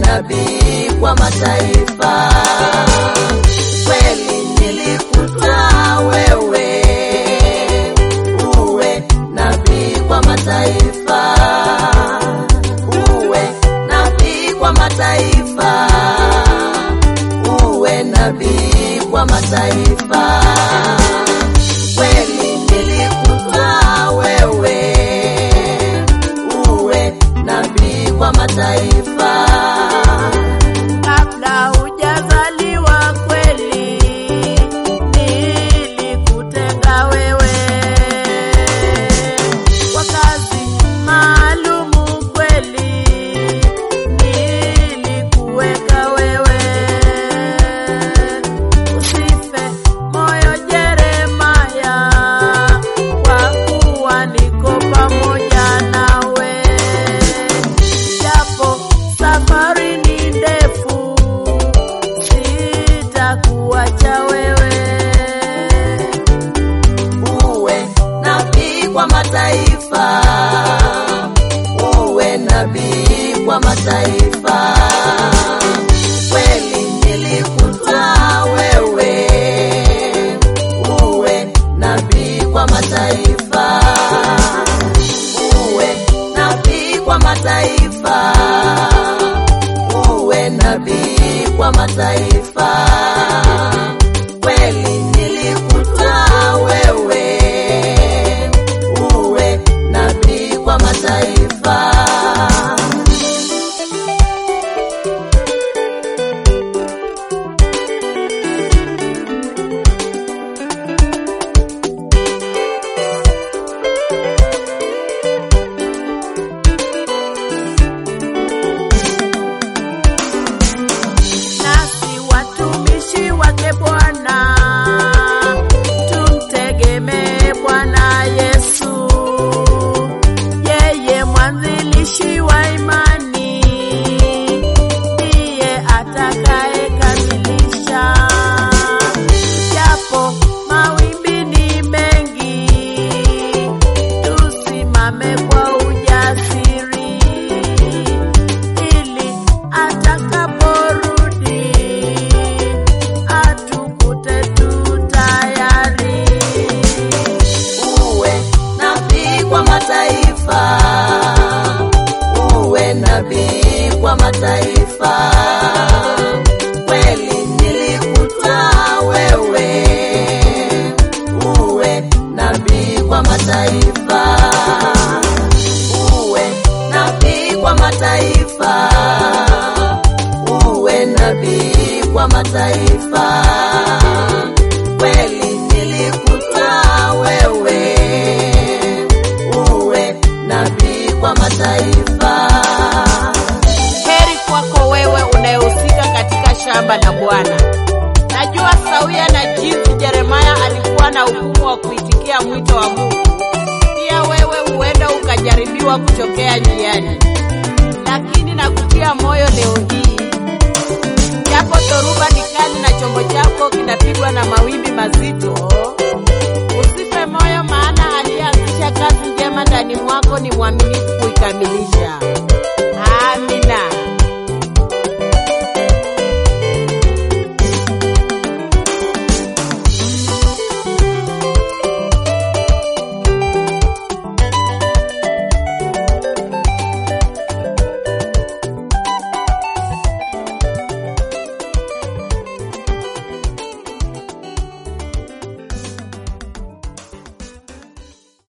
nabii kwa mataifa. Kweli nilikutwaa wewe uwe nabii kwa mataifa, uwe nabii kwa mataifa, uwe nabii kwa mataifa. Kweli nilikutwaa wewe uwe nabii kwa mataifa. Kabla hujazaliwa kweli, nilikutenga wewe kwa kazi maalumu kweli, nilikuweka wewe. Usife moyo Jeremaya, kwa kuwa niko pamoja nawe japo safari ni ndefu, sitakuacha wewe. uwe nabii kwa mataifa, uwe nabii kwa mataifa. Kweli nilikutwaa wewe, uwe nabii kwa mataifa, uwe nabii kwa mataifa, uwe nabii kwa mataifa. Kweli nilikutwaa wewe, uwe nabii kwa mataifa. Nasi watumishi wake Bwana, tumtegemee Bwana Yesu, yeye mwanzilishi wa imani, ndiye atakayekamilisha. Japo mawimbi ni mengi, tusimame kwa ujasiri ili atakaporudi atukute tu tayari. uwe nabii kwa mataifa, uwe nabii kwa mataifa. Kweli nilikutwaa wewe, uwe nabii kwa mataifa, uwe nabii kwa mataifa, uwe nabii kwa mataifa. Kweli nilikutwaa wewe, uwe nabii kwa mataifa. Heri kwako wewe unayehusika katika shamba la Bwana. Najua sawia na jinsi Yeremaya alikuwa na ugumu wa kuitikia mwito wa Mungu, pia wewe huenda ukajaribiwa kuchokea njiani, lakini nakutia moyo leo hii, japo dhoruba ni kali na chombo chako kinapigwa na mawimbi mazito, usife moyo, maana aliyeanzisha kazi njema ndani mwako ni mwaminifu kuikamilisha.